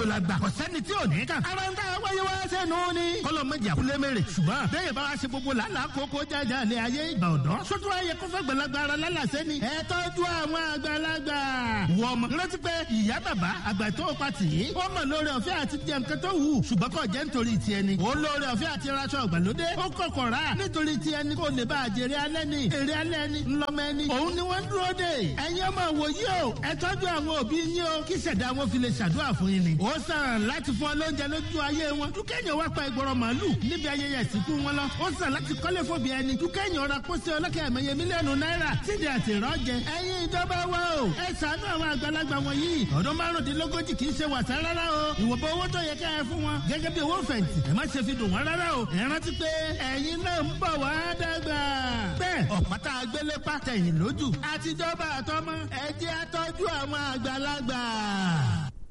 gbogbo la gbà ọ̀sẹ́ni tí ò ní kàn. ara ń tà wáyé wá sẹ́nu ni. kọ́lọ̀ mọ̀jà kúlẹ̀ mẹ́rẹ̀ ṣùgbọ́n bẹ́ẹ̀ bá wa ṣe gbogbo làálàá kókó jájà lé ayé ìgbà ọ̀dọ́. sótú ayé kó fẹ́ gbẹ̀lagbà ara lálàsẹ́ ni. ẹ tọ́jú àwọn àgbàlagbà. wọ ọmọ rántí pé ìyá bàbá àgbà tó pa tì í. ó mọ̀ lórí ọ̀fẹ́ àti jẹ nǹkan tó wù. ṣùgbọ́n kò jẹ́ nítorí tiẹ̀ ni. ó lórí ọ̀fẹ́ àti raṣọ ìgbàlódé. ó kọ̀kọ̀ rà nítorí tiẹ̀ ni kò lè bá àjèrè alẹ́ ni. èrè alẹ́ ni ńlọmọ ẹni. òun ni wọ́n ń dúró dè. ẹ̀yin ọmọ wòye o ẹ tọ́jú àwọn òbí yín o kí ṣẹ̀dá wọn fi lè ṣàdúrà fún yín ni. ó sàn láti fún ọ lóúnjẹ lójú ayé wọn. dúkẹ́yìn wá pa ìgbọràn màálù níbi ayẹyẹ ìsìnkú wọn lọ. ó sàn láti kọ́lé fòbí ẹni. dúkẹ́yìn ọ̀rà pósí ọlọ́kẹ́ ẹ̀mẹ́yẹ mílíọ̀nù náírà sídìí àti ìrọ́jẹ. ẹ̀yin ìjọba wa o ẹ ṣàánú àwọn àgbàlagbà wọ̀nyí. ọdún márùndínlógójì kì í ṣe wàsá rárá o. ìwọ̀nba owó tó yẹ ká ẹ fún wọn. gẹ́gẹ́ bí owó fẹ̀yìntì ẹ má ṣe fi dùn wọ́n rárá o. ẹ rántí pé ẹ̀yin náà ń bọ̀ wá dàgbà. bẹ́ẹ̀ ọ̀pátá agbélé pàtẹ́yìn lójú. àtijọba àtọmọ ẹ jẹ́ àtọ́jú àwọn àgbàlagbà.